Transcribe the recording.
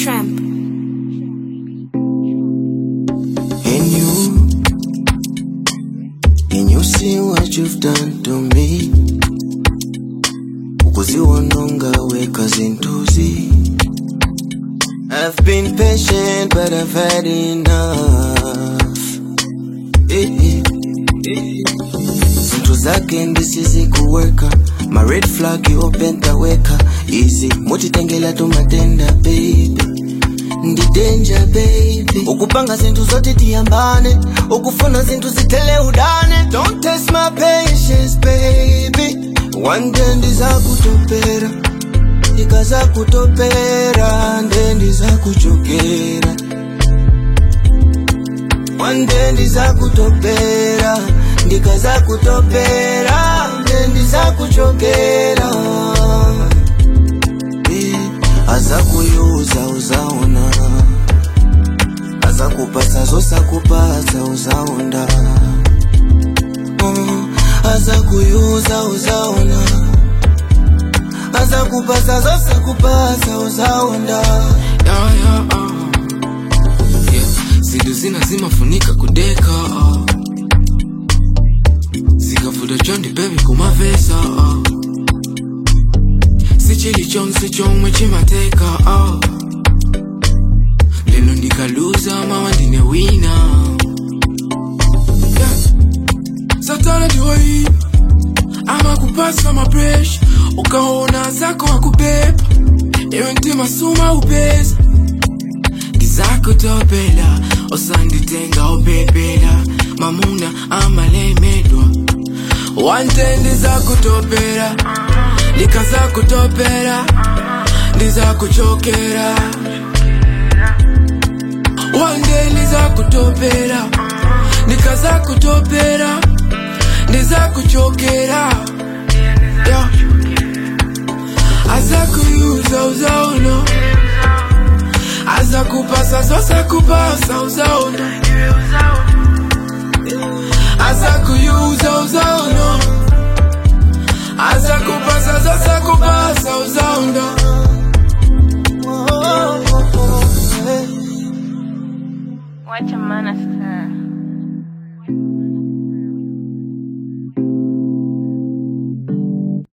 Tramp. And you, can you see what you've done to me? Ukuziwononga weka zintuzi. I've been patient, but I've had enough. Eh, eh, eh. Zinto zake ndisizi kuweka ma red flag yopentaweka easy mutitengela tumatenda baby ndi danger baby ukupanga zinthu zoti tiyambane ukufuna zinthu zithele udane don't test my patience baby one day ndizakutopera ndikazakutopera nde ndizakuchokera one day ndizakutopera ndikazakutopera nde ndizakuchokera Eh, azakuyuza uzaona azakupasa zosakupasa uzaonda Mm, azakuyuza uzaona azakupasa zosakupasa uzaonda yeah, yeah, uh. yeah. zinto zina zimafunika kudeka uh. zikavuta chondi bebi kumavesa uh. sichili chonse chomwe chimateka uh. lero ndikaluza mawa ndine wina yeah. satana ndiwai amakupasa mapresha ukaona zako akubeba iwe mtima suma upeza ndizakutopela osanditenga upepela mamuna amalemedwa wante ndizakutopela ndikazakutopela ndizakuchokera wande ndizakutopela ndikazakutopela ndizakuchokera yeah. azakuyuza uzaona azakupasa zosakupasa uzaona azakuyuza uzaona azakupasa zosakupasa uzaona